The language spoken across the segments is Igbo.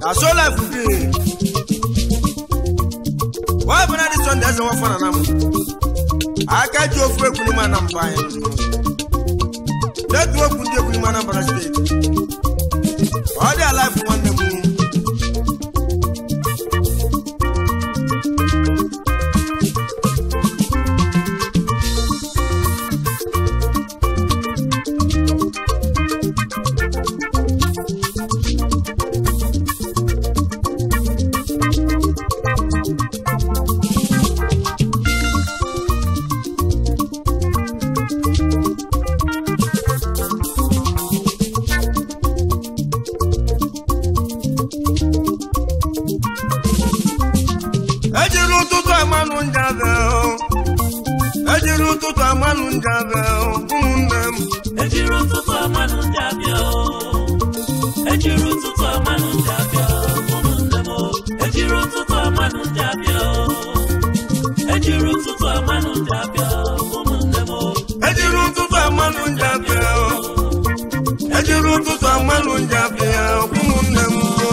asola fubi wọ́n bẹ̀rẹ̀ ní sunday ẹsẹ̀ wọ́n fọ́nà náà mu akájú ofu ekunu mu anambra yẹn lẹ́tù okun di ekunu mu anambra state ọ̀dẹ̀ aláìfù wọn nà mu. ejiri ụtụtụ amanụ njabe o ejiri ụtụtụ amanụ njabe o ụmụnne m ejiri ụtụtụ amanụ ndị abịa o ejiri ụtụtụ amanụ ndị abịa ụmụnne m o ejiri ụtụtụ amanụ ndị abịa o ejiri ụtụtụ amanụ ndị abịa ụmụnne m o ejiri ụtụtụ amanụ njabe o ejiri ụtụtụ amanụ njabe o ụmụnne m o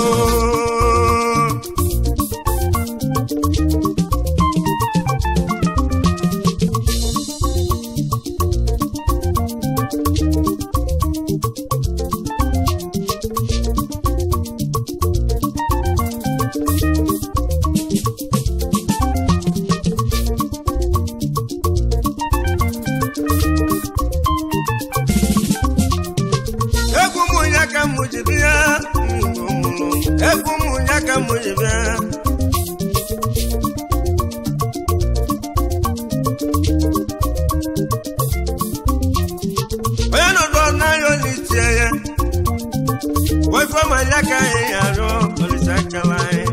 egwu m ya ka m ji bịa egwu m ya ka m ji bịa onye nọdụ n'anya onye itie ya wefọma ya ka anyị arụ olise akala anyị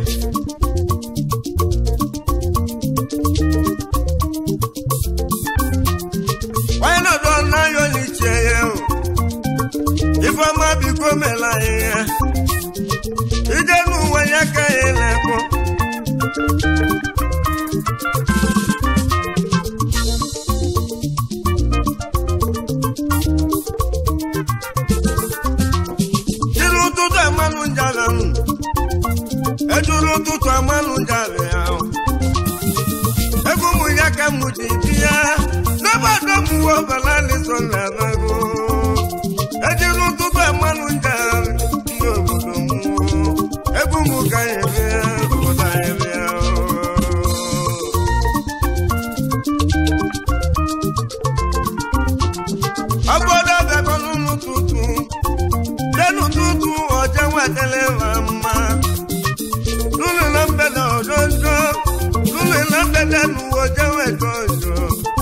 onye nọdụ n'anya onye itie ya o ifeọma biko mela anyị ya ije n'ụwa ya ka anyị na-ekwu jiri ụtụtụ amanụ njala nụ ejuru ụtụtụ amanụ njala ya o. ego ụmụ ya ka mụ ji bi ya n'obodo m uwe ọbala n'iso na-abago ejiri ụtụtụ amanụ njala ndị obodo m ego ụmụ ka ya eme ya obodo anyị eme ya o. obodo bịakọ n'ụtụtụ denu tutu ọjọ nwetele ma mma lulu na mbede ojojo lulu na mbede n'ụwa ọjọ nweta ọjọ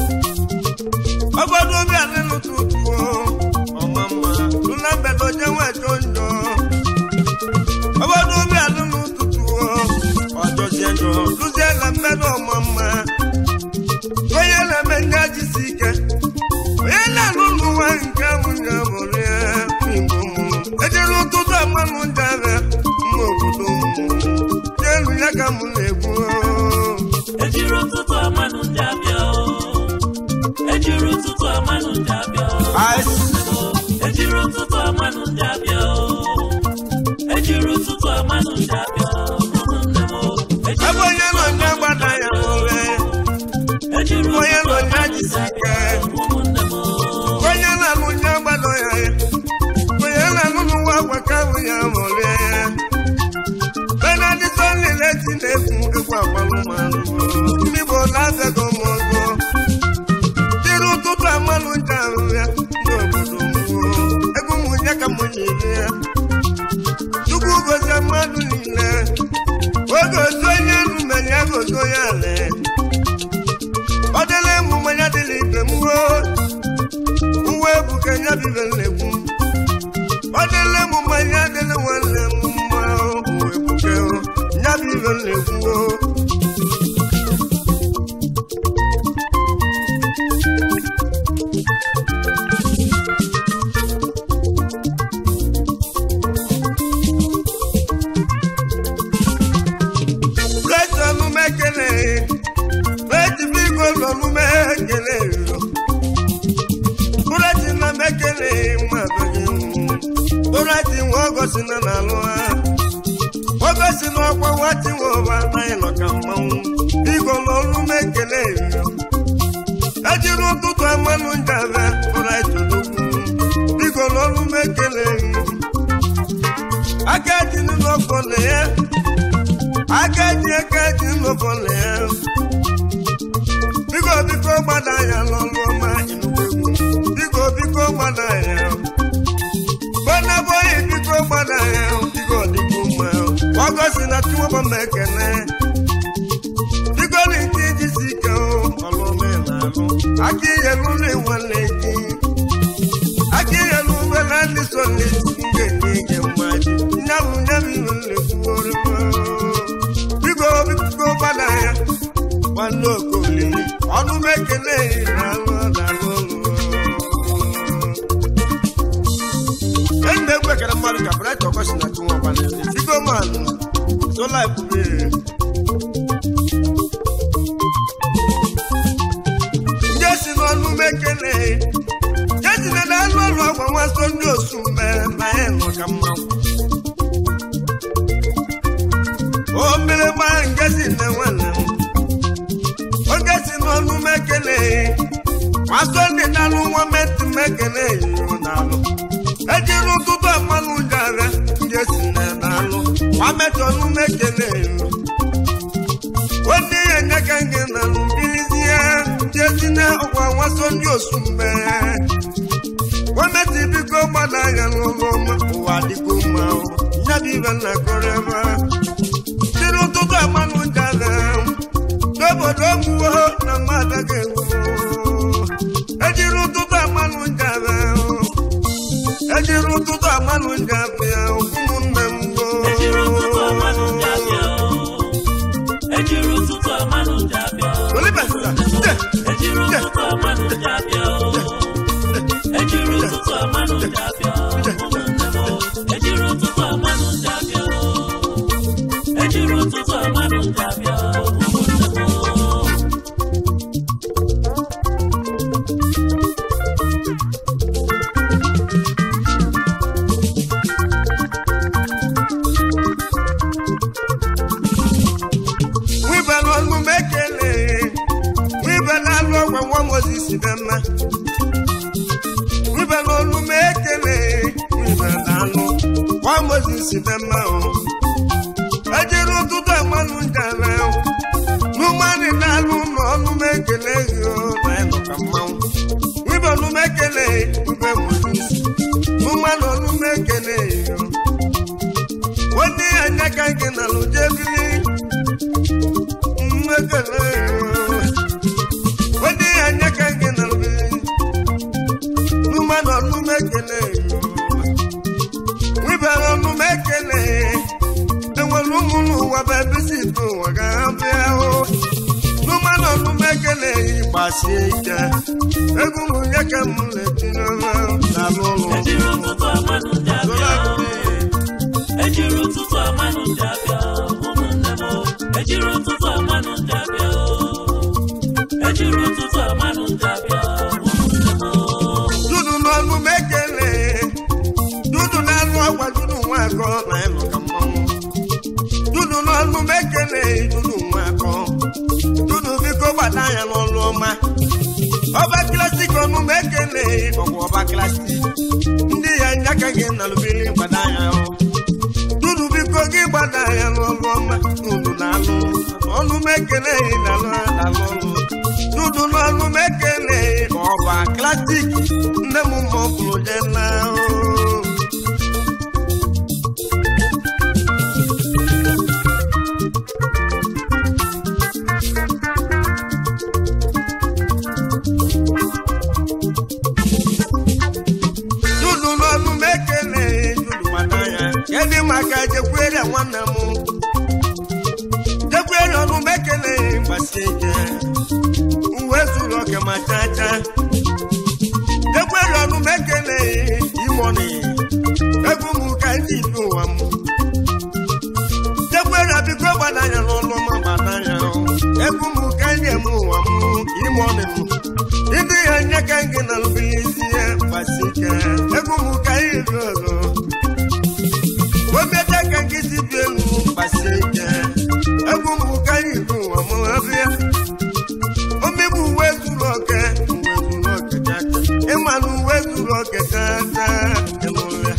obodo bịa nínú tutu o ọma mma lulu na mbede ọjọ nweta ọjọ obodo bịa nínú tutu o ọjọ si ẹjọ luzie na mbede ọma mma onye na-eme ndị ajisi ike onye na-alụ n'ụwa nke mụ ya bụrụ ya igbo mụ ejere ụtụtụ amanụ njara mma obodo mụ n'elu ya ka mụ na-ekwu ejiri ụtụtụ amanụ ndị abịa o ejiri ụtụtụ amanụ ndị abịa o ejiri ụtụtụ amanụ ndị abịa o ejiri ụtụtụ amanụ ndị abịa ụmụnne m o ebe onye nọ nye gbada ya nwere ejiri onye ụtụtụ nọ nye amanụ ndị jisi ike abịa ụmụnne m o onye na-alụ nye gbada ya onye na-alụ n'ụwa agwa ka bụ ya nwere benadịtọ niile ti na-ekwu egwu agbalụmanụ ndị bụ na-abịago m ọzọ jiri ụtụtụ amanụ nje ahụ ya ndị obodo mụọ ego ụmụ ya ka mụ nyere ya chukwu gozie mmadụ niile oge otu onye enu mere ya gozi onye ala ọ dịla ịmụ mmanya dịla ibe m ruo uwe ebuka ya bibe na-ekwu ọ dịla ịmụ mmanya dịla nwanne m mma uwe ebuka ya bibe na-ekwu Reti ọmụme ekele Reti biko n'ọmụme ekele Reti na m ekele mmadụ gị Reti nwa ọgọsi na n'alụ ha oge si n'ọkwa nwati nweọba anyị nọ ka mmanwụ biko n'ọrụ m ekele yo ejiri ụtụtụ amanụ njabe ụra etolokwu biko n'ọrụ m ekele yo aka ji n'ụlọfọ na ya aka ji aka ji n'ụlọfọ na ya biko biko gbada ya n'ọrụ ọma inugwu egwu biko biko gbada ya bọ́nà bóyá bíkó gbọ́dọ̀ ẹ̀ bíkó dìbò mọ́ ẹ̀ ọgọ́ sí na tí wọ́n bọ́ mẹ́kẹ̀lẹ́ bíkó ní kí jí sí kẹ́ ọ́ ọlọ́mọ ẹ̀ lánà akíyẹ̀lú lè wọ́n lè jí akíyẹ̀lú wẹ́lá ní sọ lè jí ngẹ̀ ní ẹ̀ máa jí nyàwó nyàwó ló lè kú orí mọ́ bíkó bíkó gbọ́dọ̀ ẹ̀ wọ́n lóko lè ọdún mẹ́kẹ̀lẹ́ ìlànà dàgbọ́ lọ́wọ́. ẹni bẹ gbẹ kẹrẹ mmadụ ka brẹtọ kọsi na tí wọn bá lẹ figo man sola ebube. jesi n'ọnụ mekele jesi na n'anụ ọrụ ọgwa nwa so ndị osu mere na ya nọ ka mmanwụ. o mere gba ngesi na nwanne m oge si n'ọnụ mekele nwa so ndị na-alụ nwa metụ mekele yiro na-alụ ejiri ụtụtụ amanụ jara ndị esi na n'alụ wametọnụ mekele elu nwanne ya nyeka gị na mbilizie ndị esi na ọkwa nwaso ndị osu mgbe gwameti biko gbada anya n'ụlọ ọma ụwa dịgo mma nyabibe na koreba jiri ụtụtụ amanụ jara n'obodo ogbuwo na mmadụ ga-egwu ejiri ụtụtụ amanụ jara ejiri ụtụtụ amanụ nje abịa ụmụnne m ejiri ụtụtụ amanụ ndị abịa ejiri ụtụtụ amanụ ndị abịa ejiri ụtụtụ amanụ ndị abịa ejiri ụtụtụ amanụ ndị abịa ejiri ụtụtụ amanụ ndị abịa ejiri ụtụtụ amanụ ndị abịa wibelu ọnụ m ekele wibelu alụ ọgwa nwa mozis dị mma wibelu ọnụ m ekele wibelu alụ nwa mozis dị mma o ejiri ụtụtụ amanụ njara n'ụmanị na-alụ ụlọ ọnụ m ekele gị o na ịnọ ka mmanwụ wibelu m ekele wibe mozis n'ụmanị ọnụ m ekele gị o nwanne ya anya ka gị na lụjebili mmekele wede ya anya ka gị na mbe numanụ ọnụmekele wibara ọnụmekele enwere ụmụ n'ụwa bụ ebisi bụ ụwa ga-abịa hụ numanụ ọnụmekele gbasie ike egwu m ya ka m na-etinye n'alụ ụlọ ejiri ụtụtụ amanụ ndị abịa ejiri ụtụtụ amanụ ndị abịa ụmụnne m ejiri ụtụtụ amanụ ndị abịa ejiri ụtụtụ amanụ ndị abịa ụmụnne m dudu n'ọnụ m ekele dudu na-alụ ọgwa dudu nwa akọ na ịlụ ka mmanwụ dudu n'ọnụ m ekele dudu nwa akọ dudu biko gbada ya n'ọlụ ọma ọba klasik ọnụ m ekele ọgwụ ọba klasik ndị ya nyaka gị na lụbiri gbada ya ọ dudu biko gị gbada ya n'ọlụ ọma dudu na-alụ ọnụ m ekele na-alụ na-alụ ọlụ dudu n'ọnụ m ekele ọba klasik nne m ma ọ bụrụ je na dudu n'ọnụ m ekele dudu gbada ya kedụ maka jekwere nwanne m jekwere ọnụ m ekele gbasie ike uwe zuru oke ma chacha jekwere ọnụ m ekele imoni egwu m ka ndị ibi ụwa m jekwere biko gbadanya n'ụlọ ma gbadanya egwu m ka ndị eme ụwa m imoni m ndị ya nye ka gị na lụbilisi ya gbasi ike egwu m ka anyị ri ọzọ omete ka gị si bi elu gbasi zuru oke tata ịnụlịa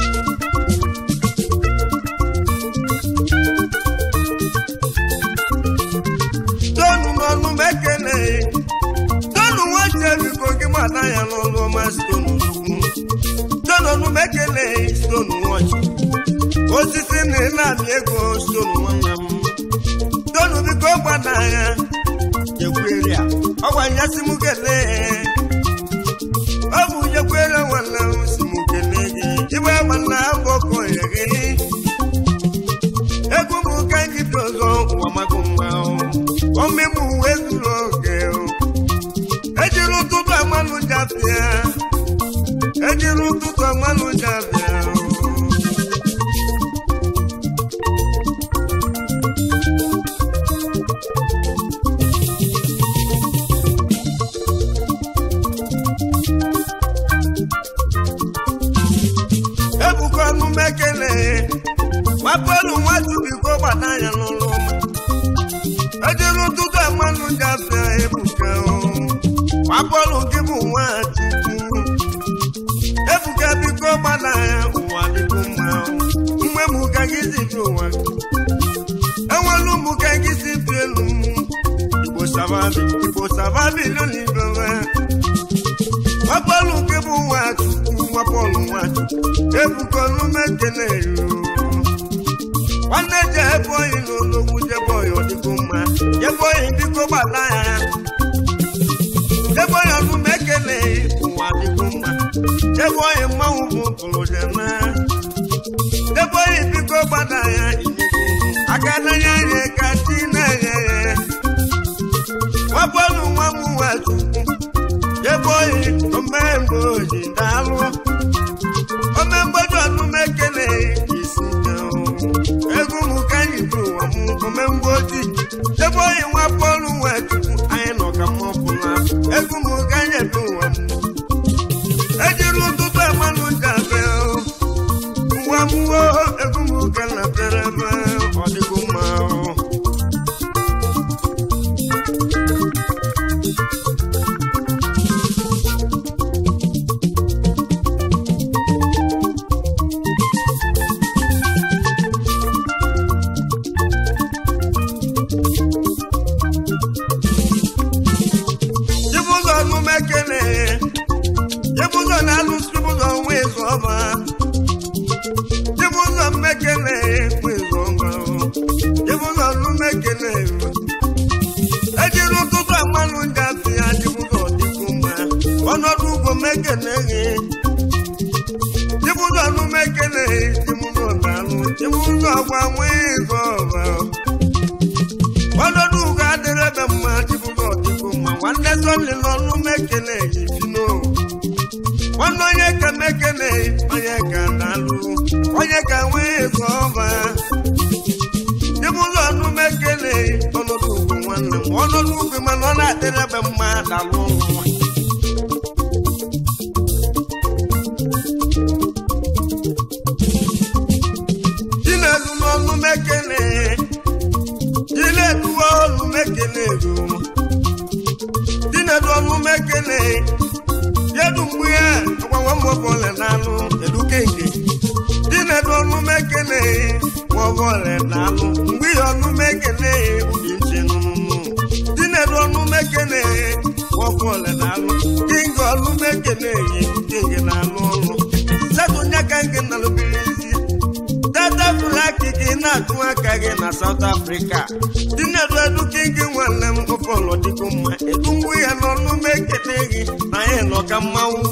tonu n'ọnụ m ekele tonu nwache biko gị gbada ya n'ọnụ ọma stonu ugwu tonu ọnụ m ekele stonu nwachi osisi na ịna-amị ego stonu nwanne m tonu biko gbada ya jekwere ya ọgwa nyasị m kelee ọ bụ jekwere nwanne m si m kelee gị igbe nwanne abọkọ ya gị egwu m ka gị dị ọzọ ụwa mago mma ọmịmụ uwe zuru oke ejiri ụtụtụ amanụ jafịa ejiri ụtụtụ amanụ jafịa ebuka ọnụ mekele gbapelu nwatu biko gbada ya n'ụlọ ejiri ụtụtụ amanụ jafịa ebuka gbapelu gị bụ nwachukwu ebuka biko gbada ya ụwa dịbụ mma mgbe m ka gị si bi ụwa enwelu m ka gị si bi elu m igbo sababi igbo sababi lónìí gbapelu gị bụ nwachukwu gbapelu nwachukwu ebuka ọnụ mekele yo nwanne je ebe oyi n'ologwu jebe oyi ọdịgo mma jebe oyi biko gbala ya jebe oyi ọnụ m ekele ụwa dịgo mma jebe oyi mmanwụ bụ pụrụ jeme jebe oyi biko gbada ya inyego aka n'anya ya ka chi na-eghe ya nwabọnụ nwa m nwa chukwu jebe oyi omemgbe oji daalụ omemgbeji ọnụ m ekele isi egwu m ka anyị bụ ụwa m omemgbe ojii ebe oyi nwa bọọlụ nwa chukwu anyị nọ ka mma ọbụla egwu m ka anyị bụ ụwa m ejiri ụtụtụ amanụ jabe ụwa m wo egwu m ka na bịara ebe ọ dịgo mma Chibụzọ ọnụmekele Chibụzọ na-alụsị Chibụzọ nwa ịzụ ọma Chibụzọ mmekele nwa ịzụ ọma Chibụzọ ọnụmekele ejiri ụtụtụ amanụ ngafe ya Chibụzọ dịkwu mma ọnọdụ ugwo mekele gị Chibụzọ ọnụmekele Chibụzọ na-alụ Chibụzọ gwa nwa ịzụ ọma ọnọdụ ugo adịrị ebe mma Chibụzọ dịkwu mma nwanne sọli n'ọnụ mekele ibino nwanne onye ka mekele onye ka na-alụ onye ka nwee ego ọba Chibụzọ ọnụ mekele ọnọdụ ugwu nwanne m ọnọdụ ugwu mana ọ na-adịrị ebe mma dalụ nwa Chinedu n'ọnụ mekele Chinedu ọnụ mekele ru Chinedu ọnụ mekele Yedu mgbe ya agbanwe mmọbọle n'anụ edukeke Chinedu ọnụ mekele nwọbọle n'anụ mgbe ya ọnụ mekele ubi nche nụnụnụ Chinedu ọnụ mekele nwọbọle n'anụ Kinga ọnụ mekele yi kinga n'anụ ọnụ Setu nyaka nke nalụbiri isi dada blaki gị na-atụ aka gị na South Africa Chinedu eduke gị nwanne m ọfọlọ dịgo mma edu ngwu ya n'ọnụ m ekele gị na ya nọ ka mmanwụ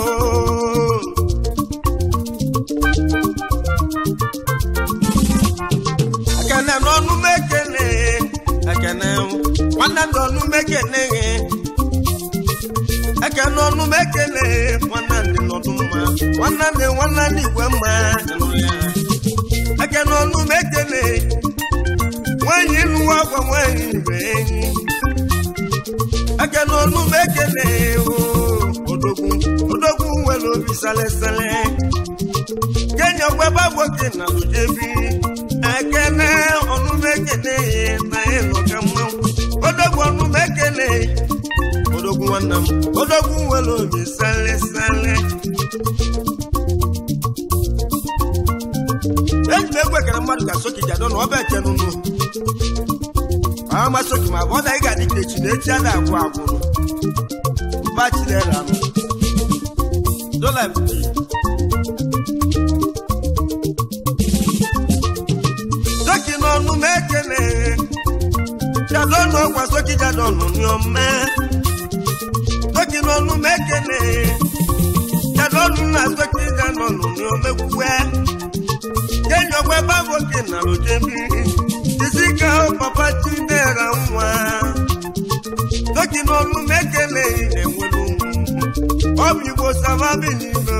ekene n'ọnụ m ekele ekene nwanne m n'ọnụ m ekele gị ekene ọnụ m ekele nwanne ndị nọdụ mma nwanne ndị nwanne ndị igwe mma ekene ọnụ m ekele nwanyị nụwa agwa nwanyị ibe enyi ekene ọnụ m ekele odogwu odogwu nwere obi salesele kenya gwaba gboke na lujebi ekene ọnụ m ekele na ịnọ ka mmanwụ odogwu ọnụ m ekele odogwu nwanne m odogwu nwere obi sale sale eji m egwu ekere mmadụ ka soki jado na ọba eche nụnụ ama soki ma ọ da ị ga-adị ka echi na echi ada agwụ agwụrụ mba chidera m dola soki n'ọnụ m ekele jado na ọkwa soki jado nụ n'ome soki n'ọnụ m ekele jado nụ na soki jado nụ n'omekwue kenyọgwe baboke na lojebi isika papa chidera nwa soki n'ọnụ m ekele enwere ọbụ igbo sababi n'ime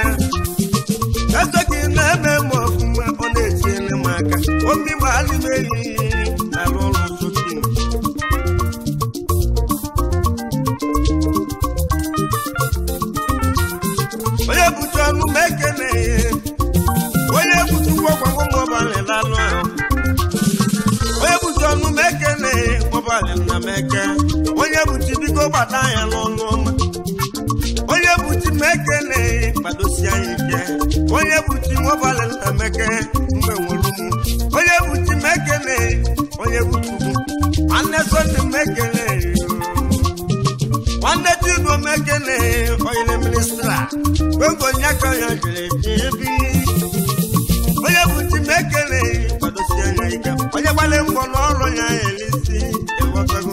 esoki na-eme m ọfụma ọ na-etiele m aka obi gbalị m ehihie na-arụ ọrụ soki onye bucha ọnụ m ekele onye butu gwọgwagwọ mọbalị lalụ ahụ onye butu ọnụ m ekele mọbalị nna m eke onye butu biko gbada ya n'ọnụ ọma onye butu m ekele gbadosi anyị ike onye butu mọbalị nna m eke mgbe nwere ụmụ onye butu m ekele onye butu nwanne sọnde m ekele nwanne chido m ekele onye ministra oge onye aka ya jere ebi onye bụ chi m ekele kwadosi anya ike onye gbale mbọ n'ọrụ ya elisi ịghọtago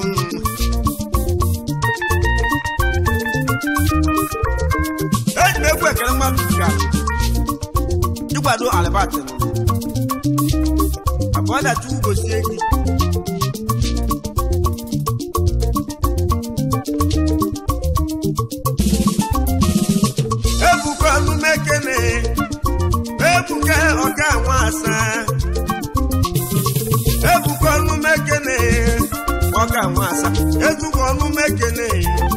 eji m egwu ekele mmadụ ka ịkwado alibatin abụọ dachi ugosie gị ebuka ọnụ m ekele ebuka ọga nwa asaa ebuka ọnụ m ekele ọga nwa asaa ezugbo ọnụ m ekele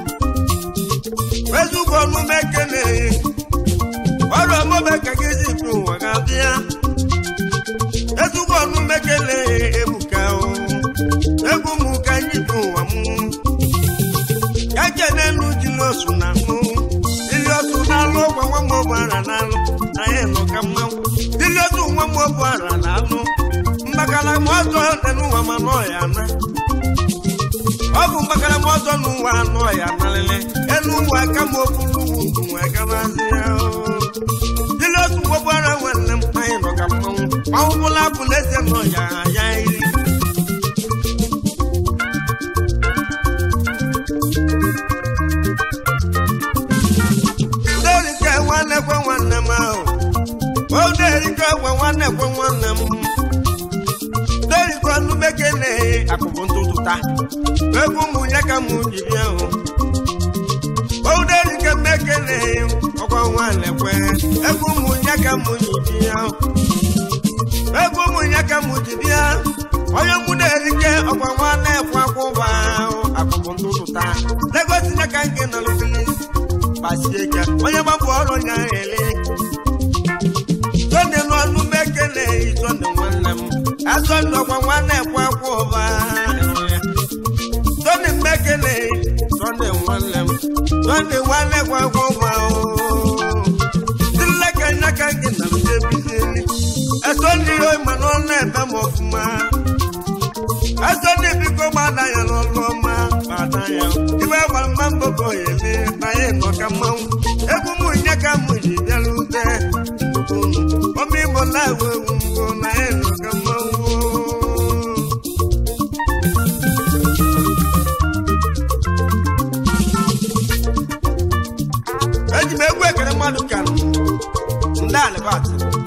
ezugbo ọnụ m ekele ọrụ ọmụme ka gị zipụ ụwa ga-abịa ezugbo ọnụ m ekele ebuka o egwu m ka anyị bụ ụwa m ya jene elu jiri osu na mụ ili osu na-alụ ụgwọ nwa m ọgbara na-alụ anyị nọ ka mmanwụ ili osu nwa m ọgbara na-alụ mgbakala m ọzọ dị n'ụwa ma nọ ya na ọ bụ mgbakala m ọzọ n'ụwa anọ ya narịrị elu ụwa aka m okpuru ugwu nwe gabazi ya ili osu nwa ọgbara nwanne m anyị nọ ka mmanwụ mmanwụ bụla bụ n'ezie nọ ya ya iri Oderike nwanne kwe nwanne m ahụ Oderike kwe nwanne kwe nwanne m Oderike ọnụ bekele akụkụ ntụtụta egwu mụ ya ka mụ ji bịa hụ Oderike mekele ọkwa nwanne kwe egwu mụ ya ka mụ ji bịa hụ egwu mụ ya ka mụ ji bịa onye mụ na-erike ọkwa nwanne kwe akwụba ahụ akụkụ ntụtụta Lagos ya ka nke nọ n'ofilis gbasie ike onye gbapụ ọrụ ya ele sonde n'ọnụ m ekele sonde nwanne m asọnde ọkwa nwanne ekwe akwa ụba sonde m ekele sonde nwanne m sonde nwanne ekwe akwa ụba dileka nyaka gị na mdebizili esonde ihe ma n'ọnụ ebe m ọfụma esonde biko gbada ya n'ọlụ ọma gbada ya ibe gbara mma mbọkọ ya ele na ya nọ ka mmanwụ egwu m nye ka m ji bịara ute ọmụ igbo na-ewu ewu mbụ na ya nọ ka mmanwụ eji m egwu ekere mmadụ ka ndị alibat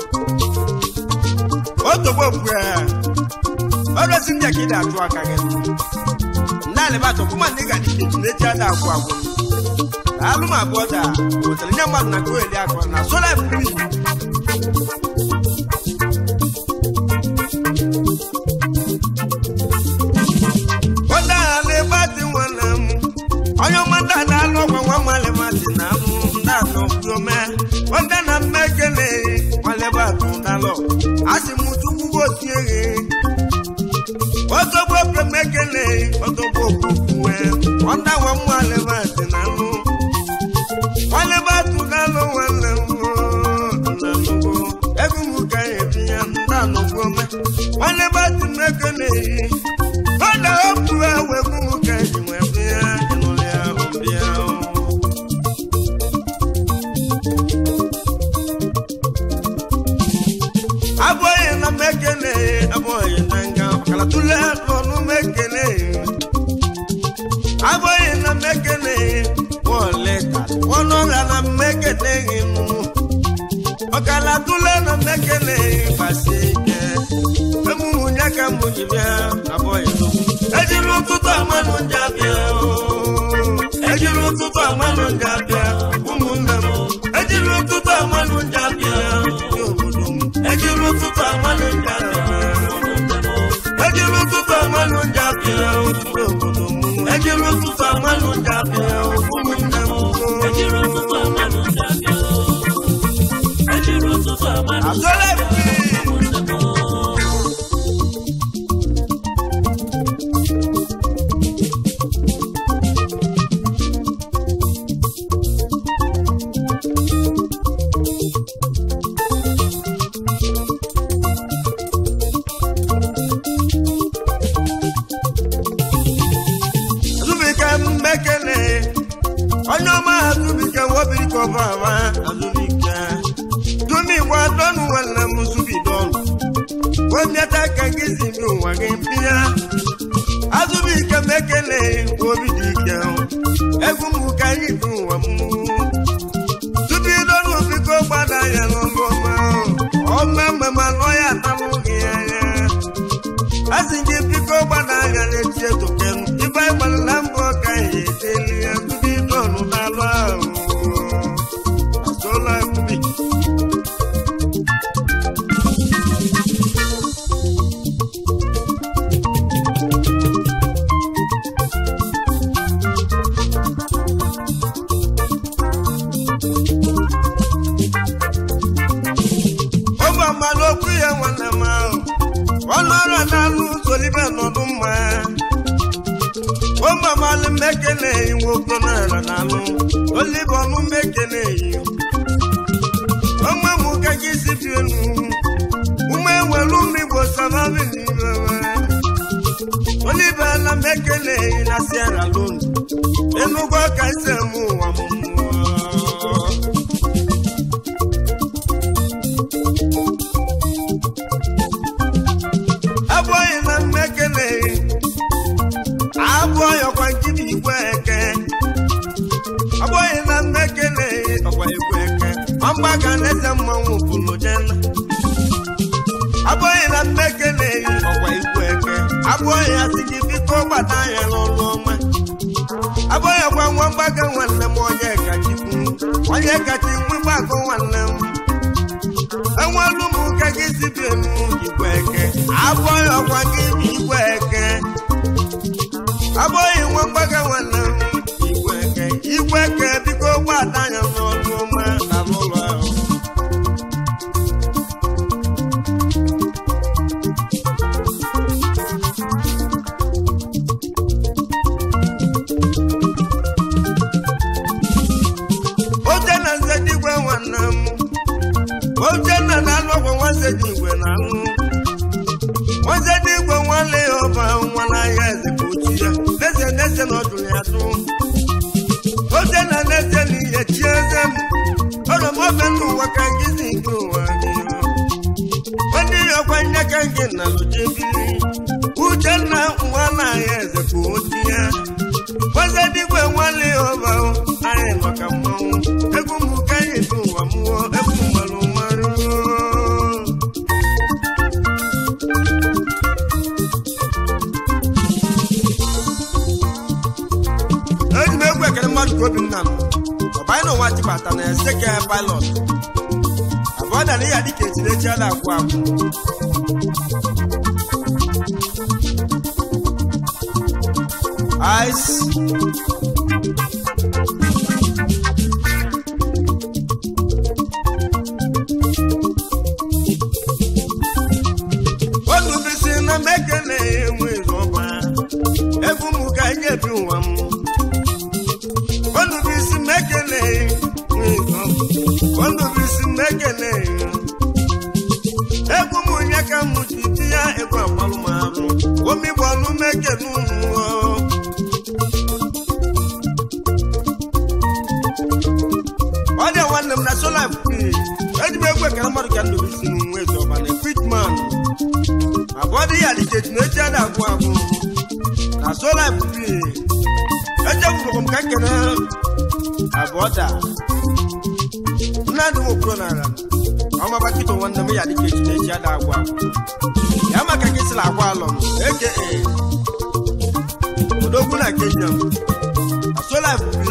otogbo bue ọrụzi ndị ka ị na-atụ aka gị ndị alibat ọbụma ndị ga dịka eji na-eji ada agwụ agwụ alụm abụọ da wetara nye mmadụ na goeli akọ na sola mmiri onye agha na-ebatị nwanne m onye ọmata na-alụ ọgwa nwa mmalịmatị na anụ ndị anọ kwuome onye na mmekele nwalebatụ dalọ asị m chukwu gosi eghe otogbo premekele otogbo okwukwe ọnda nwa mmalịmatị na mekene yi ọ na okwu ewe gwụmụ ka eji wee bịa ịnụrụ ya ọbịa abụghị na mekene abụghị na nga ọkara tụle n'ọnụ mekene abụghị na mekene bọọlịta ọnụ ọrịa na mekene nụ ọkara tụle na mekene basi ike emume ya ka mụ ji bịa abụghị ejiri ụtụtụ amanụ ndị abịa ejiri ụtụtụ amanụ ndị abịa ụmụnne m ejiri ụtụtụ amanụ ndị abịa ndị obodo m ejiri ụtụtụ amanụ ndị abịa ejiri ụtụtụ amanụ ndị abịa ndị obodo m ejiri ụtụtụ amanụ ndị abịa ụmụnne m ejiri ụtụtụ amanụ ndị abịa ejiri ụtụtụ amanụ ndị azọla ebibi ụmụnne m azụbike mmekene onye ọma azụbike wobirike ọbama azụbike dumi gwa dọnụ nwanne m zubidọnụ wemiata ka gị si bi ụwa gị mpịa azụbike mekene obi dị ike egwu m ka anyị bi ụwa m zubidọnụ biko gbada ya n'ọlụ ọma ọma mgbe ma nọ ya atalụ gị anya asị gị biko gbada anya n'echi etoken ibe gbalịla mbọ ka ihe eteli ya tupu idọnụ n'alụ ahụ asụọla mbi ụmụ amalụ okwu ya nwanne m ahụ ọnụ ọrụ na-alụ solibe nọdụ mma ụmụ amalụ mmekene eyi nwoke n'ala na-alụ olibe ọnụ mmekene eyi ụmụ mụ ka gị si bi enu ụmụ enwere ụmụ igbo samabi n'ime olibe ala mmekene eyi na sierra leone enugwu ka ise mụ ụwa m mmụọ abụghị na mmekene abụghị ọkwa nkiri igwe eke abụghị na mmekene ọkwa igwe eke ọmgbaga na-eze mmanwụ pụrụ jena abụghị na mmekene ọkwa igwe eke abụghị asị gị biko gbata anya n'ọrụ ọma abụghị ọkwa nwa mgbaga nwanne m onye kachikwu onye kachi nwe mgbakọ nwanne m enwelu m ka gị si bi enu igwe eke abụghị ọkwa gị bụ igwe eke abụghị nwa mgbaga nwanne m igwe eke igwe eke biko gbata anya n'ọrụ ọma na n'ụlọ ahụ oche na nze digwe nwanne m Ochenna na-alụ ọgwụ nwanze dị igwe na-alụ nwanze dị igwe nwanne ya ọba nwa n'ahịa eze ka otu ya n'eze n'eze na ọdụrụ ya tụ Ochenna n'eze na ihe chi eze m ọrụ m ofe ndụ ụwa ka gị si nke ụwa gị nwanne ya ọkwa nye ka gị na lụjebiri Uchenna nwa n'ahịa eze ka otu ya nwanze dị igwe nwanne ya ọba anyị nọ ka mmanwụ egwu m ka anyị dị ụwa mmụọ egwu mmanụ mmanụ eji m egwu ekele mmadụ ka obinna m ọbanyị na ụwa jibata na eseke pilot abụọ dara ya dịka etilechi a na-akwụ akwụ ice onubisi na mekene enwe ọba egwu m ka anyị ebi ụwa m onubisi mekene enwe ọba onubisi mekene egwu m nye ka m ji di ya egwu agbalụ m arụ ọnụ omi bụ ọnụ meke n'ụmụ ọ dị nwanne m na sola eji m egwu ekele mmadụ ka ndụ isi m nwe zọba na kwitman abụọ dị ya dịchechi na echi a na-agwụ agwụ na sola echefuru m ka nkene abụọ da mmadụ nwokoro n'ala ọmaba kịta nwanne m ya dịka echi na echi a na-agwụ agwụ ya maka ka esila agwa alọ m eke odogwu na kenya m na sola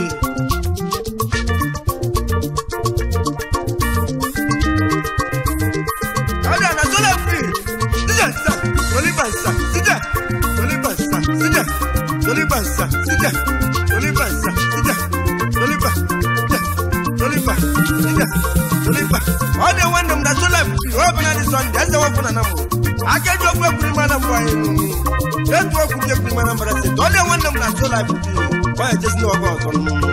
Ada na sola free. Sija sa, Soliba sa, sija. Soliba sa, sija. Soliba sa, sija. Soliba sa, sija. Soliba, sija. Soliba, sija. Soliba. Ọ dị nwanne m na sola free. Ọ bụ na dị sọnde, eze wepụ na namụ. Aka ji okwu ekwuri mana mbụ anyị nụ. Etu okwu ji ekwuri mana mbara sị. Ọ dị nwanne m na sola free. Ọ ya jesi n'ọgọ ọzọ nụ.